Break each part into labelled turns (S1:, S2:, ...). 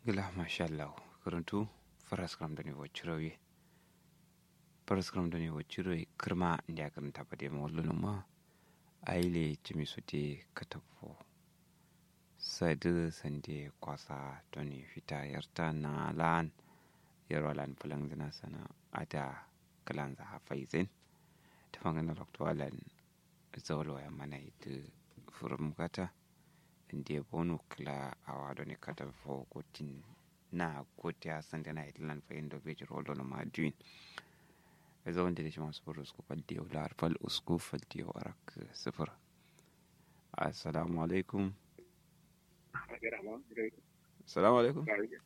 S1: gila mashallah karantu faras kram da ne wacce faras kram da ne wacce kirma inda ya karanta ba da yamma wallo ma aile cimi su te katafo sadu sande kwasa toni fita yarta na lan yarwa lan fulan zina sana ada kalan za hafaizin ta fangana loktowalan zawalwa ya mana ita furum kata inda bonu kila awa do ne kata fo gotin na goti a sande na itlan fa indo beji roldo no maduin ezo wanda da shi masu buru usku faldi yau lar fal usku faldi yau arak sifir assalamu alaikum assalamu alaikum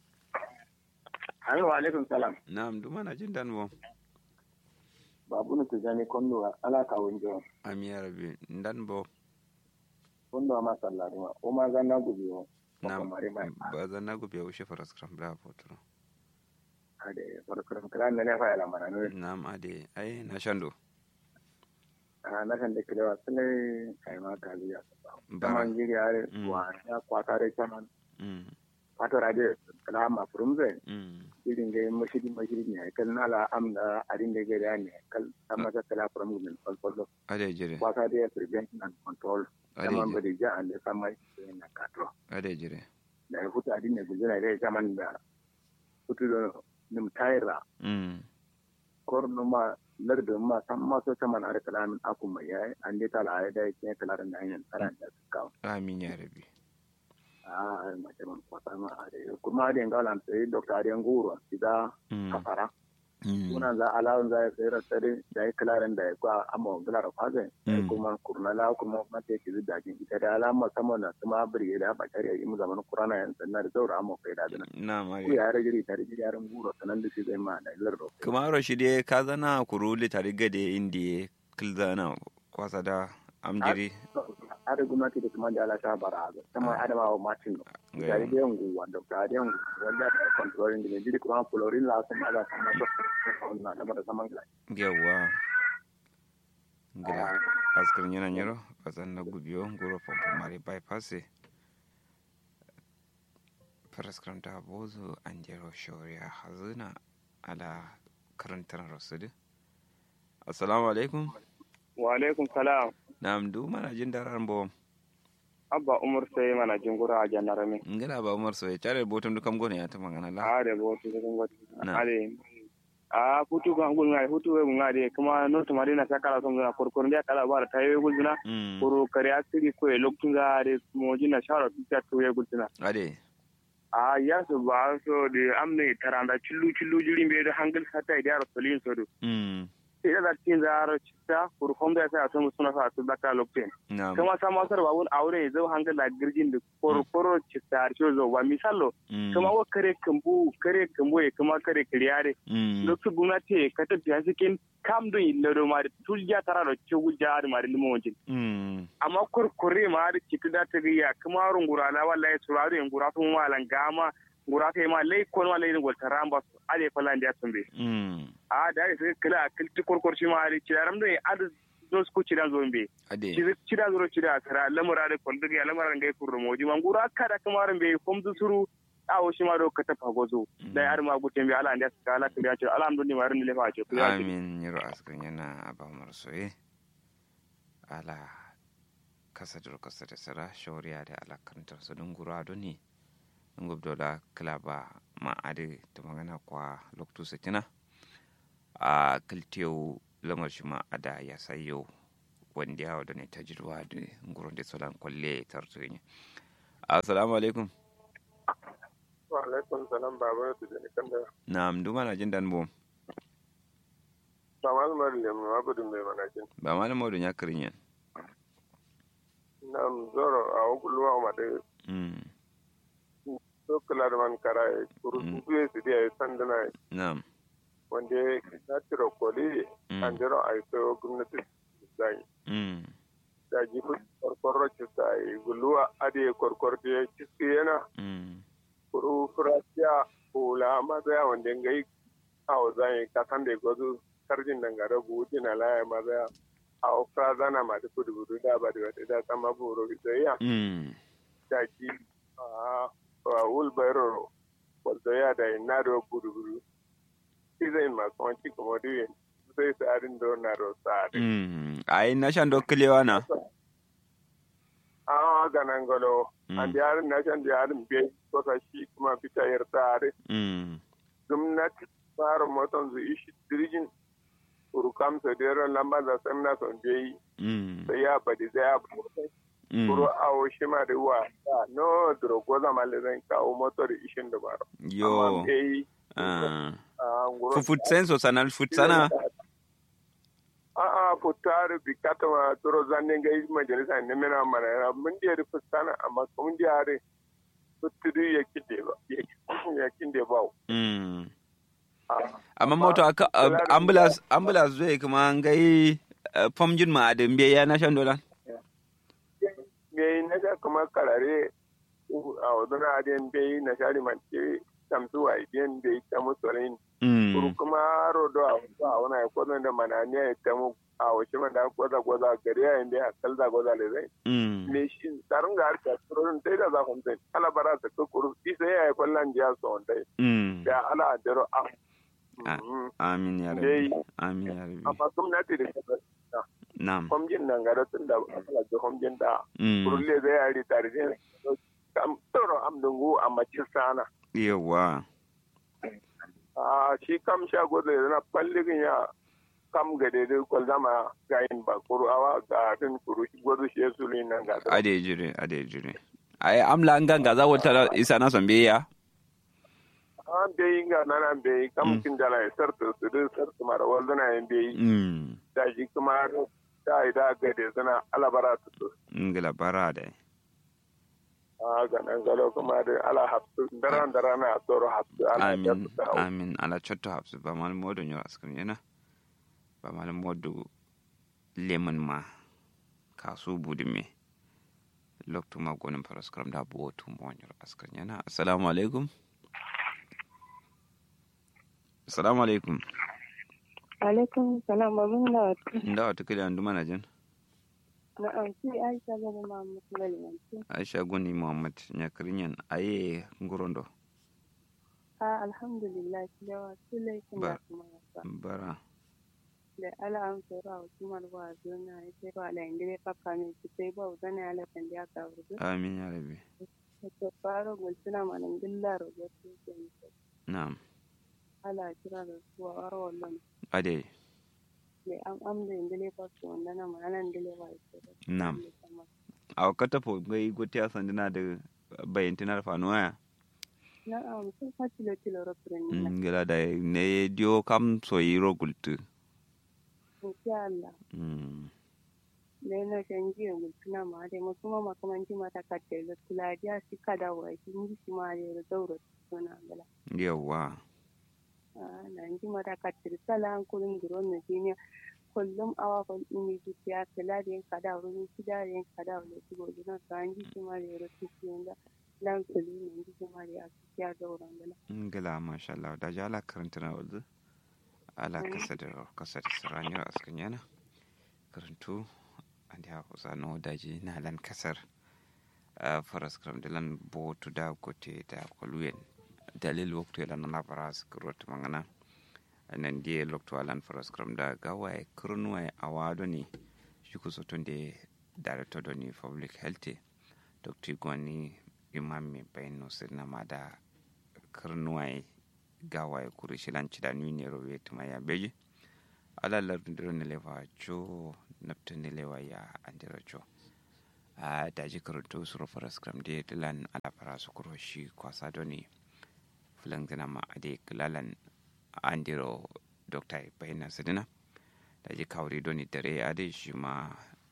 S2: Ayo alaikum salam.
S1: na'am duma na jin dan bo
S2: Babu na tijani kondo ala ka wonjo.
S1: amiya rabbi dan bo
S2: Kondo ma sallari ma. O ma zanna gubiyo.
S1: na'am
S2: mare ma.
S1: ba zan na gobe ushe faras kram bra fotoro
S2: Ade farkon kran ne fa ala mana no.
S1: na'am ade ai na shando
S2: Ah na kan de kilewa sele kai ma ka biya.
S1: bara
S2: Taman jiri are
S1: Mm.
S2: wa ya kwata re taman.
S1: mm
S2: Fato rade kala ma furumze.
S1: mm
S2: Irin ga mashidi mashidi ne kal nala amna arin de ga ne kal amma ta kala from min fol fol.
S1: ade jire
S2: Kwata de prevention and control.
S1: ade
S2: Taman
S1: jire
S2: bari ja ande samai na katro.
S1: ade jire
S2: da ya hutu adin ne gulzuna da ya zaman da hutu da nim tayra
S1: mm
S2: korno ma lardo ma san ma so taman ar kalamin aku mai yayi an dai tala ai da yake kalarin da hanyar tsara da suka
S1: amin ya rabbi
S2: a ma ce man kwata ma a da kuma da ngalan sai dr ariyan guro sida
S1: mm
S2: kafara
S1: mm
S2: kuna za alawun za ya sai rasare da ya kalarin da ya kwa amma gular kwaze
S1: Mm.
S2: kuma kurnala kuma mata ke zuda jin ita da alama sama da kuma bari da ba tare yi mu zaman kurana yan sanna da zaura amma kai da dana
S1: na'am
S2: ku
S1: ade
S2: ya rage tare da yaran guro sanan da shi zai ma da lardo
S1: kumaro shi dai ka zana kuruli tare gade indi kilzana kwasa da amjiri
S2: ada gwamnati da kuma da ala ta bara ga kuma adama wa martin no
S1: Ga-
S2: tare da yangu wanda ka da yangu wanda da controlling da jiri kuma florin la sun ala sama so na da mara saman gila
S1: yawa gida askar yana nyero wasan na gubiyo ngoro pompo mari bypass faraskram da bozo an jero shoriya hazina ala karantar rasudi assalamu alaikum
S2: wa alaikum salam
S1: na'am du mana jin daran bo
S2: abba umar sai mana jingura a janarami
S1: ngila ba umar so ya tare botum du kam gone ya ta magana la
S2: are bo to cikin wata
S1: Na.
S2: are a hutu ga ngul ngai hutu we ngade kuma no to marina sakala to ngana korkor ndia kala bara tayo gulzuna
S1: mm
S2: koro kare asiri ko e loktunga are mo jina shara tuta to ye gulzuna
S1: ade
S2: a ya su ba so de amne taranda chillu chillu jiri mbe do hangal sata ide aro solin so do
S1: mm
S2: ida da tin za aro chitta kur homda sa to suna sa to baka lokten
S1: na'am
S2: kuma sama sar ba won aure zo hangal la girgin da koro koro chitta ar zo wa misalo
S1: mm
S2: kuma wa kare kambu kare kambu e kuma kare kriyare
S1: mm
S2: loktu gumnati ka ta biya sikin kam do illa do ma tulja tara do chugul jaar ma limo wonjin
S1: mm
S2: amma kurkure ma da cikin da ta riya kuma rungura na wallahi suraru in gura sun walan gama gura ta ma lai kon wallahi ni golta ramba su ade falan da sun be
S1: mm
S2: a da sai kila kilti kurkur shi ma da cidaram da ad zo su cidan zo be
S1: ade
S2: cida zo cida tara lamura da kon da lamura ngai kurro moji man gura kada kuma ran be kom zu suru awo shi ma do ka tafa gozo da yar ma guten be ala da suka ala ta ce alhamdulillah ma ran le fa ce ku ya ce
S1: amin yaro askar yana ba umar soye ala kasa da kasa da sara shawariya da ala karantar su don gura don ne in gubdo da kilaba ma ade ta magana kwa loktu sitina a kiltiyo lamar shi ma ada ya sayo wanda ya wadda ne ta jirwa da gurin da solan kwalle tarzu ne assalamu alaikum
S2: wa alaikum salam baba da ne kan da
S1: na duma na jin dan bom
S2: ba malumar da ma gudun mai manakin
S1: ba malam maudu ya kirin yan
S2: nam zoro a okuluwa ma de
S1: Mm,
S2: so kala da man kara e kuru
S1: Mm.
S2: su su dia e sandana
S1: na'am
S2: wande na tiro koli
S1: Mm.
S2: an jiro ai so gwamnati zai
S1: Mm,
S2: da ji ku korkorro ci sai guluwa ade korkor de ciski yana
S1: mm,
S2: kuru furasiya kula ma da wande ngai awo zai ka kan de gozu karjin dangare buji na laya ma da awo frazana ma da kudu kudu da ba da da sama buru da ya
S1: mm,
S2: da ji a wulbairo da na do gudu gudu izai masu wanci kuma duyin sai tsarin da na do tsari
S1: mm ai na shan do kilewa na
S2: a ga nan galo
S1: Mm.
S2: an da yarin na shan da yarin bai kusa shi kuma fita yar tsari
S1: mm
S2: gwamnati fara motan zu ishi dirgin urukam sa dero lamba da san na son bai
S1: mm
S2: sai ya badi sai ya badi
S1: mm
S2: kuro awo shi ma da wa no dro goza male zan kawo motar ishin da baro
S1: yo
S2: amma bai
S1: ah
S2: a nguro
S1: fu fut senso sanal fut sana
S2: a'a futare bi katama toro zanne ga yi majalisa ne mena mana yana mun da rufe sana amma mun da yare futudu ya kinde ba ya kinde ba
S1: mm
S2: Ah,
S1: amma moto aka
S2: kula da-
S1: ambulance ambulance zai kuma ngai famjin ma adin biya na shan dolan
S2: me yi na ga kuma karare uh, a wadana adiyan bai na shari manke tamsu wa idiyan da ya tamu tsorin kuru
S1: mm
S2: kuma rodo a wasu a wani ya kwazon da mananiya ya tamu a wasu man da gwaza gwaza gari ya yin da ya kalza gwaza da zai
S1: mm
S2: me shi tsarin ga harka tsoron dai da zafin zai ala bara ta kukuru isa ya yi kwallon jiya su wanda
S1: mm
S2: da ala dero a
S1: Ah.
S2: Mhm.
S1: amin ya
S2: Dai.
S1: rabbi amin ya rabbi
S2: amma gwamnati da ta
S1: na'am
S2: kwamjin nan gara tun da ala da kwamjin da
S1: mm
S2: kurulle zai yari tare da kam tsoro am dungu a mace sana
S1: yawa
S2: a shi kam sha gozo ya zana falligin ya kam ga daidai kwal zama gayin ba kuru awa ga fin kuru shi gozo shi ya sulu nan ga ta
S1: ade jire ade jire ai amla an ganga za wata isa na son biya
S2: an bai ga nana bai kam kin dala ya sarta su duk sarta mara wal zana yin bai
S1: mm
S2: da shi kuma da ida ga da zana alabara su su
S1: ngila bara da
S2: a ga nan galo kuma da ala hafsu daran daran na tsoro hafsu ala
S1: amin
S2: hafsu da
S1: amin ala chotto hafsu ba mal modo nyor askan yana ba mal modo lemon ma kasu budime loktu ma gonin paraskram da bo tu mo nyor askan yana assalamu alaikum assalamu alaikum
S3: alaikum salam babin da
S1: nda wata kila andu mana jin
S3: na amsi aisha gani ma musulmanci
S1: aisha goni muhammad nyakrinyan aye ngorondo
S3: a alhamdulillah yawa su laifin da
S1: Ba-
S3: kuma yasa
S1: bara
S3: da ala an tsoro a wasu marwa zuna ya ce ba ala inda ya faka min su sai ba zana ya lafin da ya ka wurdu
S1: amin ya rabbi
S3: ta fara gulsuna manan gilla rogar su ke nisa
S1: na'am
S3: ala kira da su a wara wallon
S1: ade
S3: da an amda inda ya faka wanda na ma'anan da ya ba ya ce
S1: Na'am. a kata po gai gote asandina da bayantina da fanuwa
S3: na amsin fatilo tilo rofirin nila
S1: ngila da ne dio kam so yiro gultu
S3: insha Allah
S1: mm
S3: da yana canji ya gultuna ma da masu ma makamanci mata katte da tuladiya shi kada wa shi ni shi ma da zauro suna gala
S1: yawa
S3: na ji mata katte da sala an kurin duron na duniya kullum awa kan ini ji ya kala da yin kada wurin shi da yin kada wa shi gobe na ka an ji shi ma da yaro shi da lan kuli ne ji shi ma da ya shi ya zauro gala
S1: ngila masha Allah da ji ala karanta na wanzu ala kasa da kasa da siranyar askan yana karantu an da kusa no daji na lan kasar a faras kram da lan botu da gote da kwaluyen dalil waktu ya lan na faras kurot mangana nan die lokto alan faras kram da gawaye kurnuwaye awado ne shi kusa tun da director da ni public health dr gwani imam mai bayan nusir na ma da karnuwaye gawaye kuri shilanci da nuni robe tuma ya beji alalar ndiro ne lewa jo napta ne lewa ya andira jo a daji karanto suro faras kram de dilan ala fara su kuro shi kwasa doni fulan gina ma ade kilalan andiro dokta bayan sidina daji kawri doni dare ade shi ma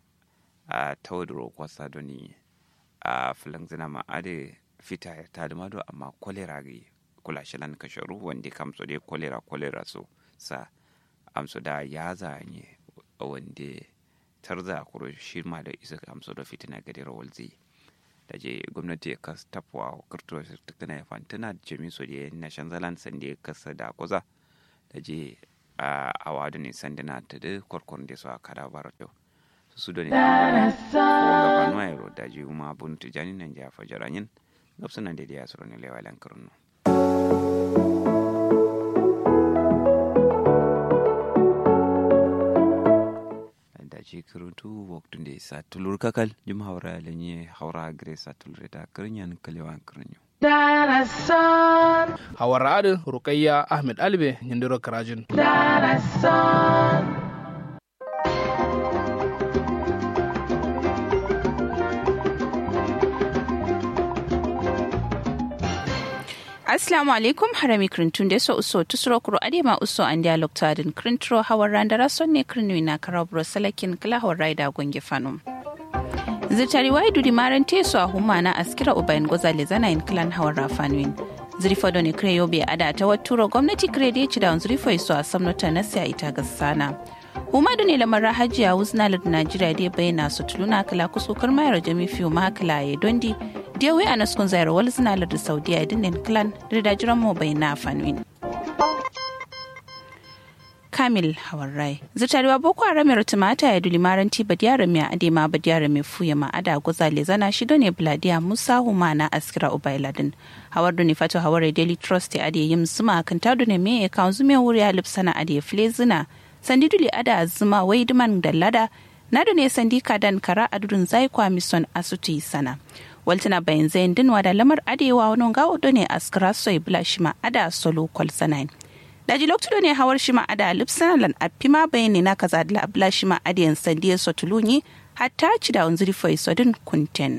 S1: a tawadro kwasa doni a fulan zina ma ade fita ta da mado amma kolera gi kula shilan kasharu wanda kamso dai kolera kolera so sa amso da ya zanye wanda tarza kuro shi ma da isa amso da fitina gadi rawalzi da je gwamnati ya kas tafwa kirto tukuna ya fantana da jami so da na shanzalan sanda ya kasa da kuza da je a awadu ne sandina ta da kwarkwaron da su a kada barato su da ne wanga fanuwa yaro da je kuma bunu tijani nan ja fajaranyin gabsunan da ya suru ne lewa lankarun da ji kiruntu waktu da sa tulur kakal jum haura lenye haura gre sa tulur da kirinyan kalewan kirinyo
S4: hawar adin rukayya ahmed albe nyindiro karajin
S5: Assalamu alaikum harami krintun da so uso tusuro kuro adema uso an dialog tadin krintro hawar randara sonne krinwi na karabro salakin kala hawar raida gonge fanum. Zirtari wai dudi maran teso a huma na askira ubayin goza le zana in klan hawar rafanwin. Zirifo ne kire yobe ada ta waturo gwamnati kire da ya ci da zirifo iso a samnota na siya ita ga sana. Huma da ne lamar hajiya wuzna da Najeriya da ya bayyana su tuluna kala kusukar mayar jami fiye ma kala ya dondi da wai a naskun zayar wal zina da Saudiya dinin clan da dajiran mu bayyana fanwin. Kamil Hawarrai. Zirtarewa Boko Haram ya tumata ya duli maranti badiyara mai adema badiyara mai fuya ma ada gozale zana shido ne Bladiya Musa Humana Askira Ubailadin. Hawar duni fato hawar Daily Trust ya ade yim zuma kan tadu ne me ya kan zume wuri ya lipsana ade flezina. Sandi duli ada zuma wai duman da lada. Na ne sandi kadan kara adudun zai kwa mison asuti sana. waltina bayan zayin dinwa da lamar adewa wani gawo ne askira soy bula shima ada solo kwal sanayin. daji lokacin ne hawar shima ada lipsana lan apima bayani na kaza da abla shima adiyan sandiya sotulunyi hatta ci da wanzuri foi sodin kunten.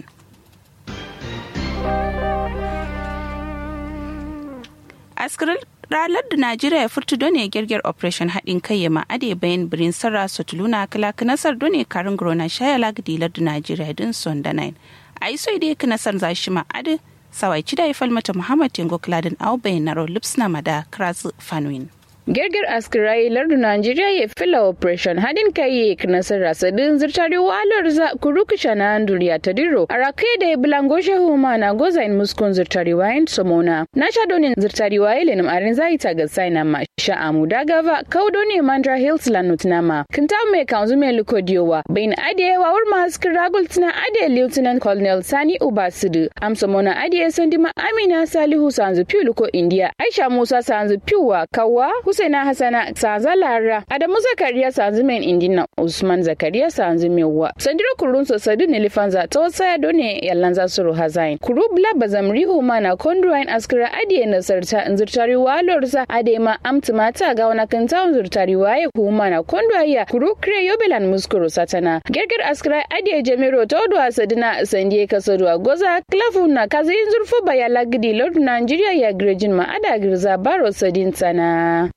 S5: askirar ranar da najeriya ya furta done girgir operation haɗin kai ya ma'ade bayan birin sarra sotuluna kala kanasar done karin grona shaya lagdilar da najeriya din son da nine a yi so idai kanasar zashi ma'ade sawai ci da ya falmata muhammad tingo kladin au bayan naro lipsna mada krasu fanwin
S6: Girgir askirai lardu Najeriya ya fila operation hadin kai ya nasar rasadin zirtari walar za kuruku shana duriya ta diro a rakai da ya bulango shehu ma na goza in muskun zirtari wayan somona na sha donin zirtari waye lenim arin zai ta ga saina ma sha amu da gava kaudo ne mandra hills lanut nama kinta mai kanzu mai luko diyowa bayin adiye wa wurma haskin ragul tana adiye lieutenant colonel sani ubasidu amsomona adiye sandi ma amina salihu sanzu piu luko india aisha musa sanzu piu wa kawa Husaina Hassana Sanza Lara Adamu Zakariya Sanzu Men Indina Usman Zakariya Sanzu Mewa Sandiro Kurun Sosadu Nilifanza Tosa Done Yalanza Suru Hazain Kuru Bla Bazamri Humana Kondruain Askira Adiye Nasarta Nzurtari Walorza Adema Amtumata Gawana Kanta Nzurtari Waye Humana Kondruaya Kuru Kre Yobelan Muskuru Satana Gerger Askira Adiye Jamiro Todo Asadina Sandie Kasodwa Goza Klafuna Kazi Nzurfu Bayala Gidi Lord Nigeria ya Grejin Ma Ada Girza Baro Sadin Sana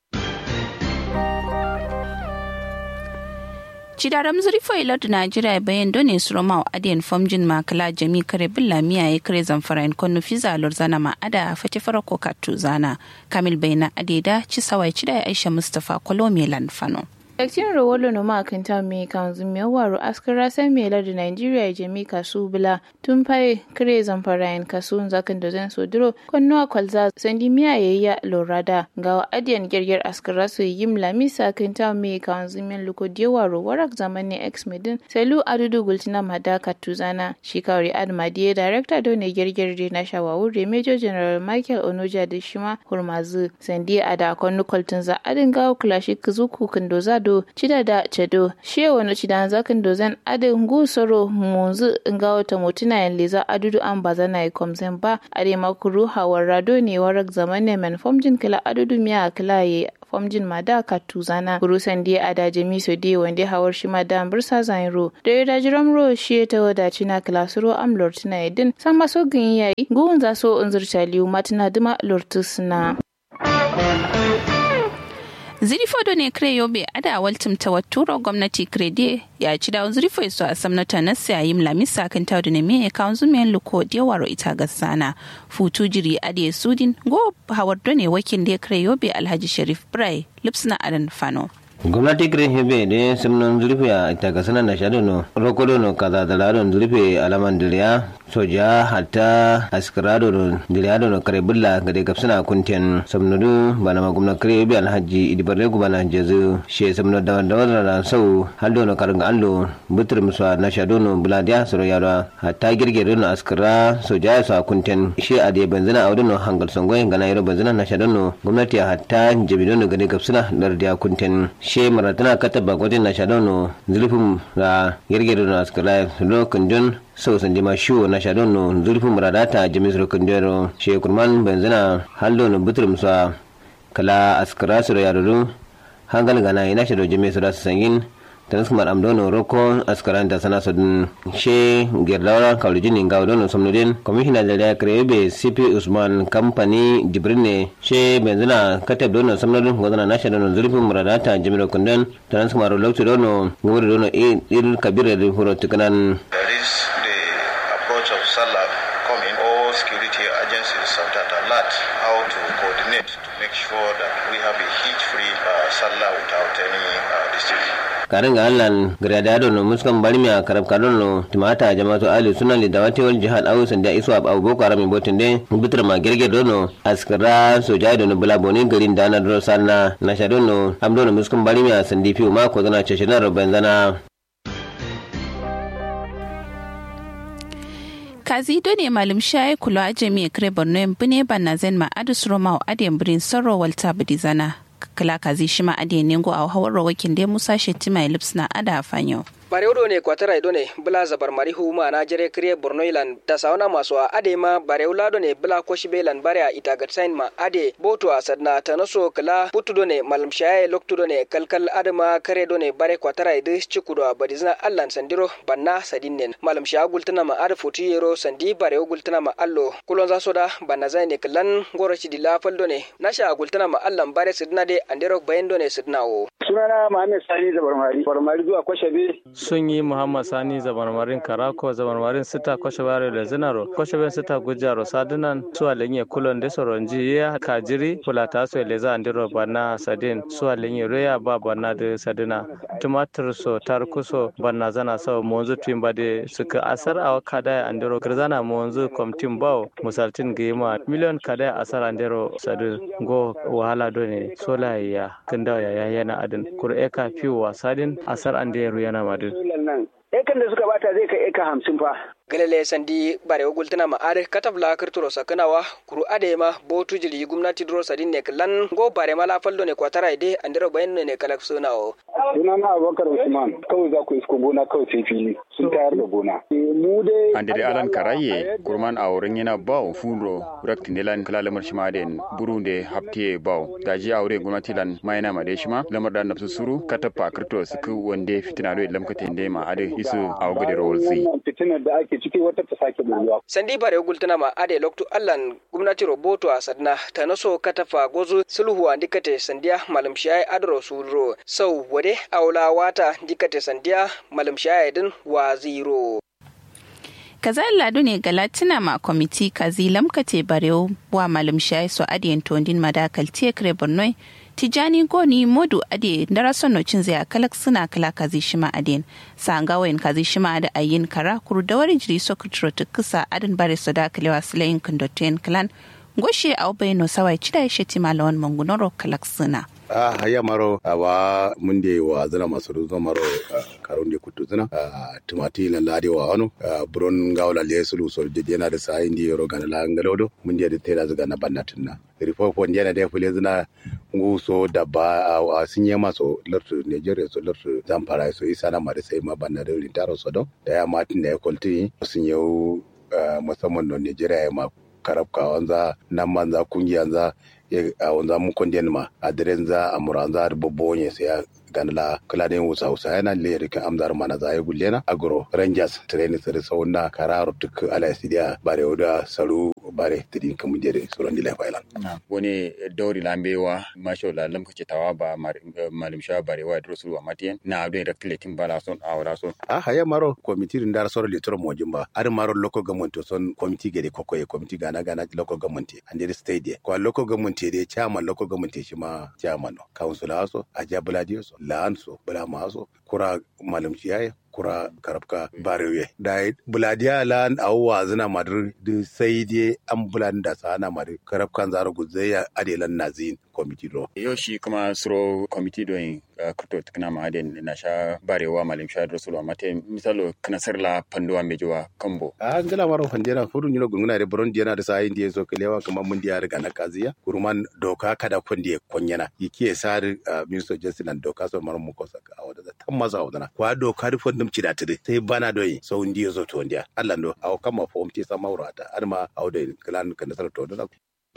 S5: Cidaram zurifo ilar da Najeriya bayan done su Roma adiyan famjin makala jami kare billa miya ya kare zamfara in konu fiza zana ma ada fati fara ko katu zana kamil bayna adeda ci sawai ci da Aisha Mustapha Kolomi Lanfano.
S7: Daktin Rowolo no makanta me kan zume waro askara san me da Nigeria jami kasu bila tun faye kire zamfarayin kasu zakan da zan sodiro konnuwa kwalza sandi miya yayya lorada ga adiyan girgir askara su yim lamisa kanta me kan zume luko waro warak zamani ex medin selu adudu gultina madaka tuzana shikari admadiye director do ne girgir de na shawawure major general Michael Onoja da shima hurmazu sandi ada konnu kwaltun za adin gawo klashi kuzuku kundoza do cida da cedo she wani cida zakin dozen adin ngu soro munzu nga wata mutuna yan leza adudu an baza na ikomzen ba ade makuru hawar rado ne warak zaman ne men fomjin kila adudu miya kila ye fomjin mada katuzana gurusan die ada jami so die wande hawar shi mada bursa zainro da ya dajiram ro shi ta wadaci na klasuro am lortina edin san maso gin yayi guun za so unzurta liu matina dima lortusna
S5: zirifo ne kire yobe ada waltim ta waturo gwamnati krede ya ci da zirifo iso a samnata na sayim lamisa kan ta ne me ka zumen luko de waro ita gasana futu jiri ade sudin go hawar ne wakil da kire yobe alhaji sharif brai lipsna adan fano
S8: gwamnati green hebe de simnon zurfe a tagasana na shaɗo no rokodo no kaza da ladon zurfe alaman diriya soja hatta askirado no diriya no kare bulla ga de gapsana kunten samnudu bana ma gwamnati kare bi alhaji idibarre gubana jezu she samno da da da sau haldo no karanga allo butur muswa na shaɗo no buladiya soro yaro hatta girgire no askira soja sa kunten she a de banzana a no hangal songoy ngana yaro banzana na shaɗo no gwamnati hatta jabido no ga de gapsana lardiya kunten she maratana kata bagwatin na shadono zulfin da girgiro na askara lokacin jon sau san jima shiwo na shadono zulfin maradata jamis lokacin jero she kurman benzina haldo na butur musa kala askara su da yaruru hangal gana ina shado jamis da su sangin transkumar amdono roko askaran da sana sodin she gerdawa kawlijin ga dono somnodin commissioner da ya krebe cp usman company jibrine she benzina katab dono somnodin godana nasha dono zurfin muradata jimiro kundan transkumar lokto dono ngori dono il kabira da huro tukanan
S9: There is the approach of SALA coming, all security agencies are at alert how to coordinate to make sure that we have a hitch-free uh, SALA without any uh, district.
S8: karin ga allan gradado no muskan barmi a karab kadon no timata jama'atu ali sunan da dawati wal jihad awu sanda isu ab abu boko haram botin de bitra ma gerge dono askara soja dono bula boni garin dana do sanna na shadon no amdo no muskan barmi a sandi fiu ma ko zana cece na zana
S5: kazi do ne malum shaye kulo a jami'a kare borno yan bune banna zen ma adus roma o adiyan birin sarro walta budi zana kala kazi shi ma adiyan nengo a hawar rawakin dai musa shettima ya lipsna ada fanyo.
S10: barewdo ne kwatara ido ne bula zabar mari huma na jere kriye borno ilan da sauna masu a ade ma barew lado ne bula koshi belan bare a ita gatsain ma ade boto a sadna ta naso kala putudo ne malam shaye loktudo ne kalkal adama kare do ne bare kwatara ido cikudo a badizna allan sandiro banna sadinnen malam shaya gultana ma ada futi yero sandi barew gultana ma allo kulon za soda banna zai ne kallan goroci di lafal do ne nasha gultana ma allan bare sidna de andero bayan do ne sidna o
S11: sunana Muhammad Sani Zabarmari Zabarmari zuwa Kwashabe
S12: sun yi Muhammad Sani Zabarmarin Karako Zabarmarin Sita Kwashabare da Zinaro Kwashabe Sita Gujaro Sadunan Suwa Lenye Kulon de Soronji ya Kajiri Fulata So Leza Andiro Bana Sadin Suwa Lenye Roya Ba Bana de Sadina Tumatir So Tarkuso Bana Zana So Monzu Timba de Suka Asar Awa Kada Andiro Grzana Monzu Komtim Bao Musaltin Gima Miliyon Kada Asar Andiro Sadu Go Wahala Done Sola Ya Kinda Ya Yana Adin Kur Eka Fiu Wasadin Asar Andiro Yana Madin
S11: nan ekan da suka bata zai kai eka hamsin fa
S10: galele sandi bare gultana ma are katabla kirturo sakanawa kuru ade ma botu jili gumnati dro sadin ne klan go bare mala faldo ne kwatara ide andiro bayan ne kalak suna o
S11: suna na abubakar usman kawai za ku isko gona kawai sai fili sun tayar da gona mu dai
S13: andere alan karaye kurman a wurin yana bawo furo rakti nelan kala lamar shima den burunde hapte bawo daji a wurin gwamnati lan mayana ma de shima lamar da nafsu suru katapa kirto suku wande fitina do lamkate ma ade isu a wugade rolsi
S11: fitinar da ake ciki wata ta sake bulwa.
S10: Sandi bare gultana ma ade loktu allan gwamnati roboto a sadna ta naso katafa gozu sulhu a dikate sandiya malam shayi adro sudro sau wade aula wata dikate sandiya malam shayi din wa zero.
S5: kaza ladu ne ga latina ma kwamiti kazi lamkate barew wa malam shayi so adiyan tondin madakal tekre bornoi tijani goni modu ade dara sono cin zai kalak suna kala kazi shima aden sanga wayan kazi shima da ayin kara kuru da wari jiri sokutro tukusa adin bare soda kalewa silayin kundoten klan goshe au bayno sawai cida ya sheti malawan mangunoro kalak suna
S14: a haya maro awa munde wa zana masu ruzo maro karon de kutu zana tumati na lade wa wano buron gawla le sulu so de yana da sa indi yoro gana la ngalodo munde da tela zuga na bannatin na rifofo yana da fule zana nguso da ba a sinye maso lartu Nigeria so lartu Zamfara so isa na ma da sai ma banna da rintaro so don da ya matin da ya kolti sun yau musamman no Nigeria ya ma karabka wanza nan manza kungiyanza a wanza mun kondiyar ma a daren za a muranza da babban sai ganla kuladen wusa wusa yana le rikin amzar mana za ya gulle na agro rangers training sare sauna kararo tuk ala sidia bare oda saru bare tidin kamu jere suran dile failan
S13: wani dauri lambewa masho la lam kace tawa ba malim sha bare wa dro suru matien na abin rekletin bala son awra son
S14: a haya maro committee ndar soro le toro mojimba ar maro local government to son committee gede kokoye committee gana gana local government and state ko local government de chairman local government shi ma chairman no council aso a jabula dio so la'an so bula maso kura malamci yayi kura karabka barewe da buladiya lan awwa zina madur da sai dai an bulan da sana madur karabkan zaro guzaya adelan nazin committee do
S13: yau shi kuma suro committee do yin kurto tukna ma aden na sha barewa malam sha rasulu mate misalo kana sarla panduwa mejowa kambo
S14: a ngala maro fandera furun yino gunguna de bron diana da sai ndiye so kelewa kama mun diya riga na kaziya kuruman doka kada konde konyana yiki sar minister justice and doka so maro mu kosa a wada da tammaza wadana kwa doka da fondum ci da tide sai bana doyi so ndiye so to ndiya Allah ndo aw kama fom ti sama urata arma aw de klan kan sar to da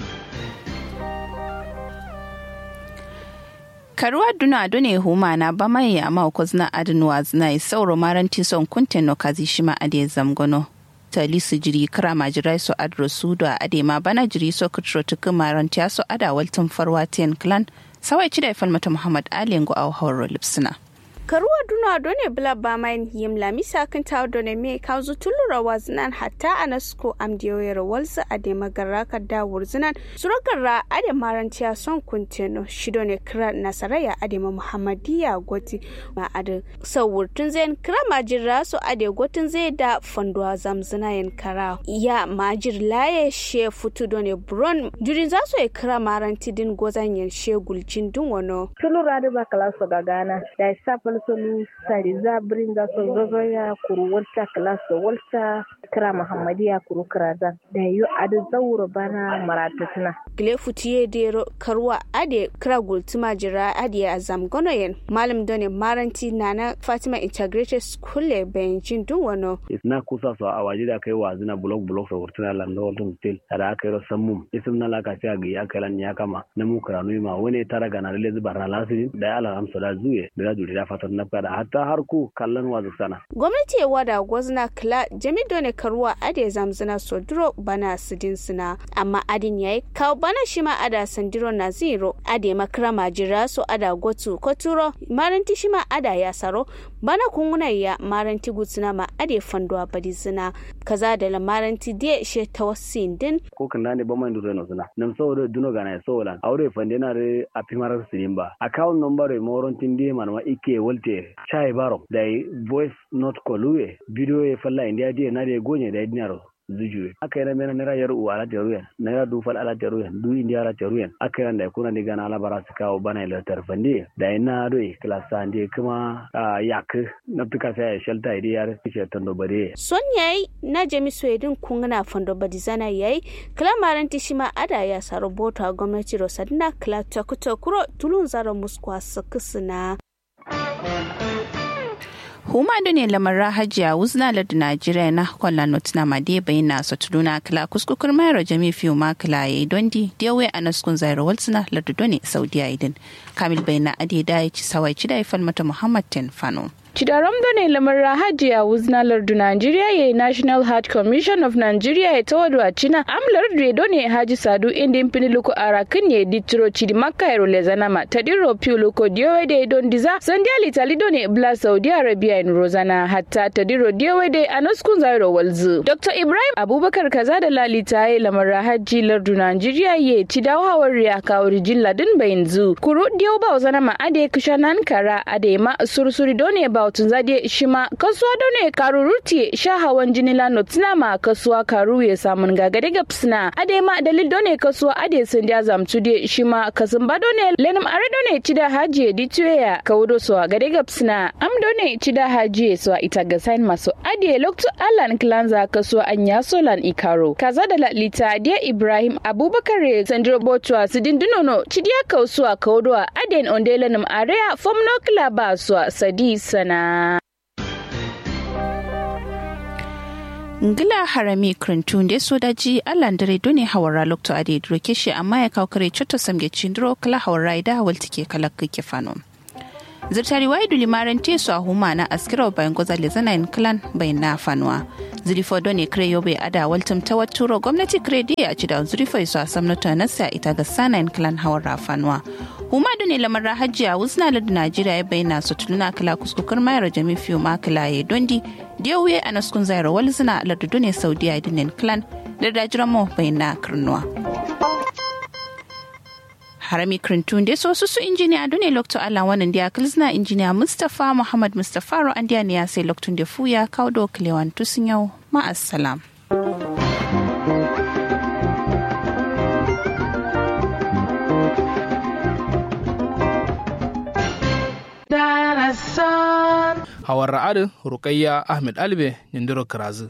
S5: karuwa duna dune huma na ba mai ya ma ko zna adnuwa zna sauro maranti son kunten no kazi shima ade zamgono tali su jiri kara majirai so adro su da ade ma bana jiri so kutro tuku maranti so ada waltun farwa ten clan sawai ci da falmata muhammad ali ngo au hawro lipsina
S15: karuwa duna done bla ba main yim lamisa kan tawo done me kanzu tulura waznan hatta anasko amdiyoyer walsa ade magarra ka da wurzinan suragarra ade marantiya son kunteno shidone kira nasaraya ade ma muhammadiya goti ma ade sawurtun zain kira majirra so ade gotin zai da fanduwa zamzina yin kara ya majir laye she futu done bron jurin za su kira maranti din gozan yin shegulcin dun wano
S16: tulura da ba kala so gagana da safal solu sari za bringa so zozo ya kuru walta klaso walta kira muhammadiya kuru kiraza da yu adu zauro bana maratutuna
S15: gile futiye dero karwa ade kira gultuma jira ade a zamgono yen malam done maranti nana fatima integrated school le benjin dun wano
S17: na kusa so a waje da kai wazina blog blog so wurtuna lando walton stil ada aka yi sammum isim na laka sai ga ya kai lan ya kama na mu karanu ma wani tara ga na lezi barna lasirin da ya alamsa da zuye da juri da fatan na fada hatta har ku kallon wazu sana.
S15: Gwamnati ya wada gwazna kila jami dole karuwa ade zamzina soduro bana sidin sina amma adin yayi kawo bana shi ma ada sandiro na zero ade makara majira so ada gotu koturo maranti shi ma ada ya saro bana kunguna ya maranti gutsina ma ade fanduwa badi zina kaza da la maranti die she tawassin din
S17: ko kan ne ba mai duro no zina nam so do duno gana so lan aure fande na re apimarar sinimba account number e moron tindi manwa ike wolte chai baro da voice note kolue video e falla india die na de gonye da dinaro zujuwe aka yi mena naira yar uwa ala teruyen naira du fal ala teruyen du indi ala teruyen aka yi da kuna diga na alabara su kawo bana ila tarfande da ina doi klasa ndi kuma yak na tuka sai shelta idi yar kishe tando bare
S15: son yayi na jami swedin kungana fando badizana yayi klamaran tishima ada ya saro bota gwamnati rosadna kla takutokuro tulun zaro muskwa sakisina
S5: huma da ne lamar hajiya wuzna da najeriya na kwallon notuna ma dai bai na sa tuduna kala kuskukur mayar jami fiye ma kala ya yi dondi da yawai a naskun zaira walsuna lardudo ne saudiya idin kamil bai na ade da ya ci sawai ci da ya falmata muhammad ten fano
S6: Chidaram ne lamar hajiya wuzna lardu Nigeria ya National Heart Commission of Nigeria ya tawadu a China am lardu ya ne haji sadu inda impini luko arakin ya ditiro chidi maka ya role zanama tadiro piu luko diyowe de don diza sandia litali ne bla Saudi Arabia in Rozana hatta tadiro diyowe de anoskun zairo walzu. Dr. Ibrahim Abubakar kaza da lalita ya lamar haji lardu Nigeria ya chidawa hawar ya kawar jin ladin bayin zu. Kuru diyo ba zanama ade kushanan kara ade ma sursuri done ba bautun zade shi ma kasuwa da ne karuruti sha hawan jini la notina ma kasuwa karu ya samun gagare ga psina ade ma dalil do ne kasuwa ade sun da zamtu de shi ma kasun ba do ne lenim are do ne cida haji di tuya kawdo so gade ga psina am do ne cida haji so ita ga sign maso ade lokto alan klanza kasuwa anya solan ikaro kaza da lita de ibrahim abubakar sandro botwa sidin dunono cidiya kausuwa kawdo aden ondelenim area fomno klaba so sadi sana na
S5: ngila harami krintun da so daji allan dare dole hawara lokto ade droke shi amma ya kawo kare choto samge chindro kala hawara da hawal take kala kike fano zirtari wai duli maran te su a huma na askira bayan goza le zana in clan bayan na fanuwa zurifo don ne kare yobe ada waltum ta waturo gwamnati kare da a ci da zurifo su a samnata na sa ita ga sana in clan hawara fanuwa huma da ne lamar hajiya wuzna da najeriya ya bayyana su tuluna kala kuskukar mayar jami fiye ma kala ya dondi da wuye a naskun zaira wal zina lardu ne saudiya dinin clan da dajiran mu bayyana karnuwa harami krintun de so su su injiniya dune lokto ala wannan dia kilzna injiniya mustafa muhammad mustafa ro andiya ne ya sai loktun de fuya kaudo klewan tusin yau ma assalam
S4: hawar ra'adin rukayya ahmed albe nindiro kirazu